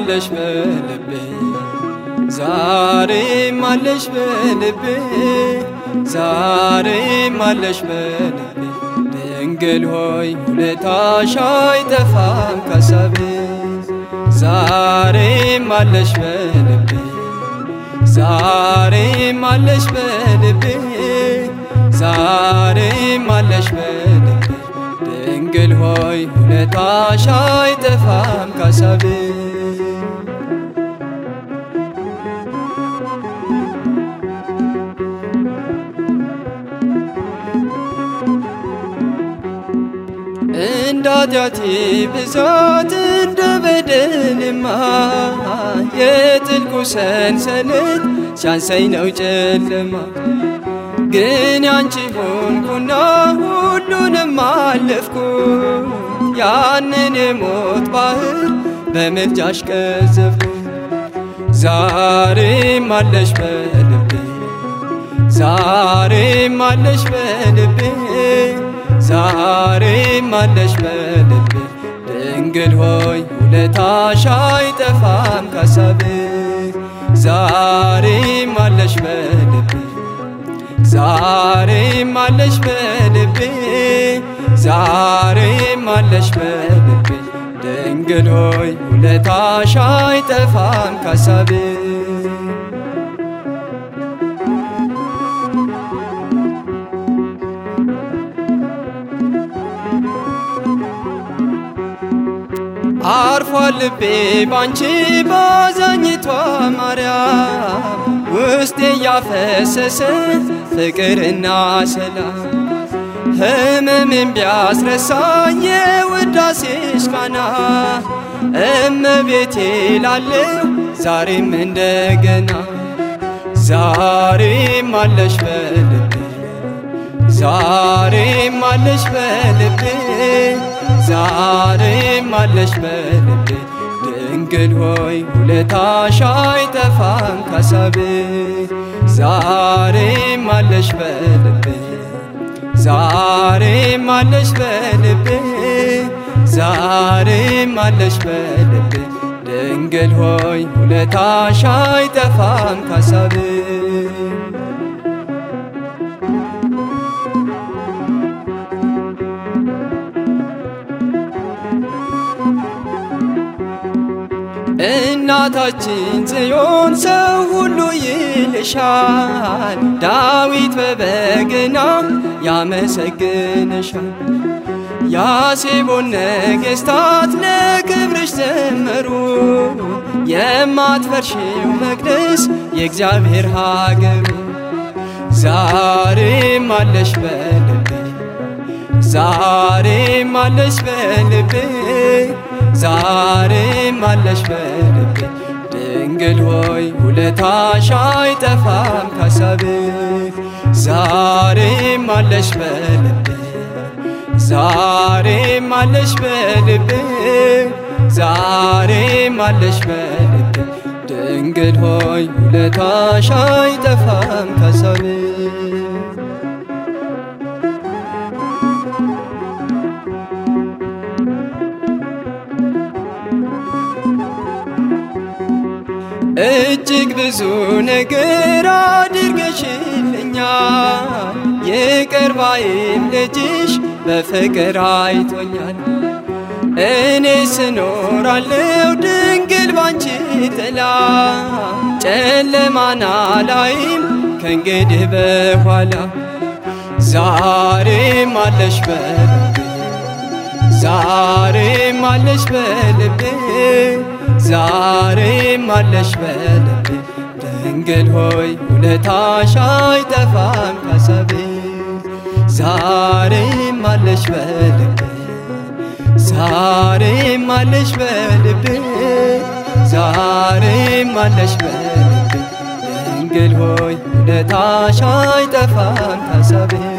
አለሽ በልቤ ዛሬም አለሽ በልቤ ዛሬም አለሽ በልቤ ድንግል ሆይ ውለታሽ አይጠፋም ካሳቤ ዛሬም አለሽ በልቤ ዛሬም አለሽ በልቤ ዛሬም አለሽ በልቤ ድንግል ሆይ ውለታሽ አይጠፋም ካሳቤ እንደ ኃጢአቴ ብዛት እንደ በደልማ የጥልቁ ሰንሰለት ሲያንሰኝ ነው ጨለማ ግን ያንቺ ሆንኩና ሁሉንም አለፍኩ ያንን የሞት ባህር በምልጃሽ ቀዘፍኩ ዛሬም አለሽ በልቤ ዛሬም አለሽ በልቤ ዛሬም አለሽ በልቤ ድንግል ሆይ ውለታሽ አይጠፋም ካሳቤ ዛሬም አለሽ በልቤ ዛሬም አለሽ በልቤ ዛሬም አለሽ በልቤ ድንግል ሆይ ውለታሽ አይጠፋም ካሳቤ አርፏል ልቤ ባንቺ ባዛኝቷ ማርያም ውስጤ እያፈሰሰ ፍቅርና ሰላም ህመምን ቢያስረሳኝ የውዳሴሽ ቃና እመቤቴ ላለው ዛሬም እንደገና ዛሬም አለሽ በልቤ ዛሬም አለሽ በልቤ ዛሬም አለሽ በልቤ ድንግል ሆይ ውለታሽ አይጠፋም ካሳቤ ዛሬም አለሽ በልቤ ዛሬም አለሽ በልቤ ዛሬም አለሽ በልቤ ድንግል ሆይ ውለታሽ አይጠፋም ካሳቤ እናታችን ጽዮን ሰው ሁሉ ይልሻል፣ ዳዊት በበገና ያመሰግንሻል። ያሴቦን ነገሥታት ለክብርሽ ዘመሩ፣ የማትፈርሺው መቅደስ የእግዚአብሔር ሀገሩ። ዛሬም አለሽ በልቤ ዛሬም አለሽ በልቤ ዛሬም አለሽ በልቤ ድንግል ሆይ ውለታሽ አይጠፋም ካሳቤ ዛሬም አለሽ በልቤ ዛሬም አለሽ በልቤ ዛሬም አለሽ በልቤ ድንግል ሆይ ውለታሽ አይጠፋም ካሳቤ እጅግ ብዙ ነገር አድርገሽልኛል፣ ይቅር ባይም ልጅሽ በፍቅር አይቶኛል። እኔ ስኖራለው ድንግል ባንቺ ጥላ ጨለማና ላይም ከእንግዲህ በኋላ ዛሬም አለሽ በልቤ ዛሬም አለሽ በልቤ ዛሬም አለሽ በልቤ ድንግል ሆይ ውለታሽ አይጠፋም ካሳቤ ዛሬም አለሽ በልቤ ዛሬም አለሽ በልቤ ዛሬም አለሽ በልቤ ድንግል ሆይ ውለታሽ አይጠፋም ካሳቤ